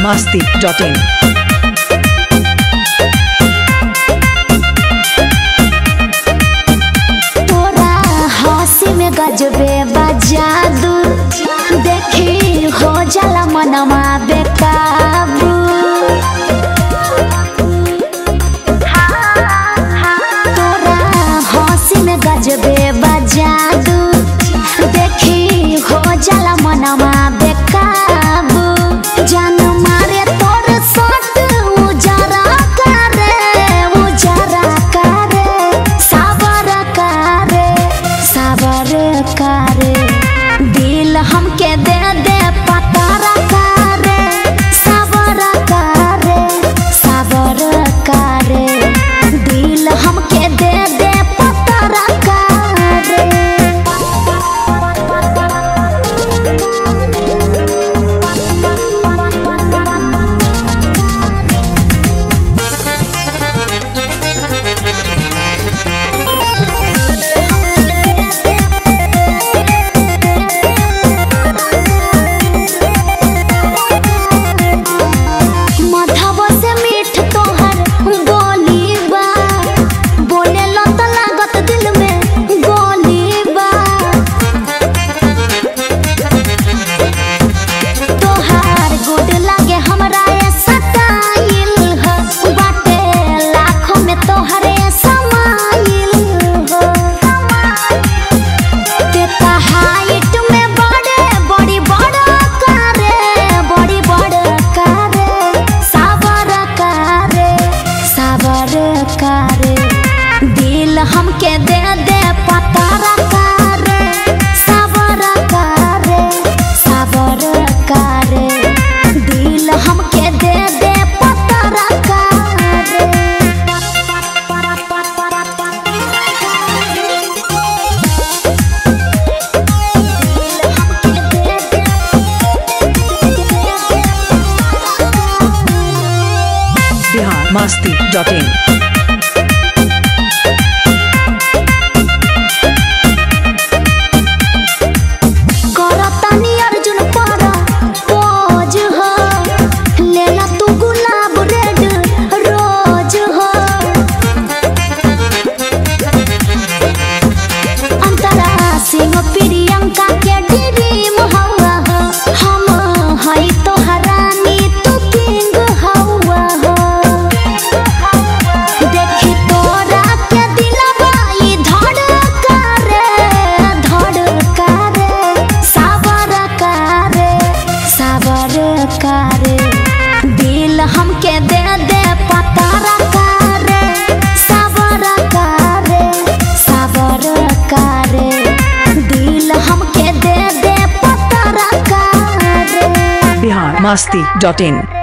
masti.in. तोरा हंसी में गजबे बजादू देखी हो जाला मनवा बेकाबू तोरा हंसी में गजबे बजादू देखी हो जाला मनवा बेकाबू जान मारे तोर सट उजरा करे उजरा करे साबर करे साबर करे दिल हमके दे दे पतारा करे साबर करे साबर करे दिल हमके दे दे पतारा करे मधवा से मीठ तोहर बोली बा बोले लो तो लागत दिल में गोली बा तोहार गुड लागे हमरा ये सटाइल ह बाटे लाखों में तोहरे समाइल हो तेता हाइट में बड़े बड़ी बड़ा करे बड़ी बड़ा करे साबर करे साबर करे दिल हमके दे दे पतारा करे साबर करे साबर करे दिल हमके दे दे पतारा Bihar masti.in. करतानी अर्जुन पारा पोज हो लेला तू गुलाब रेड रोज हो अंतरा सिंह प्रियंका के ड्रीम हवा हो हम हई तो हरानी तू किंग हवा हो देखी तोरा के दिलवा ई धड़का रे धड़का रे साबर करे साबर करे दिल हमके दे दे पतारा करे साबर करे साबर करे दिल हमके दे दे पतारा करे Bihar masti.in.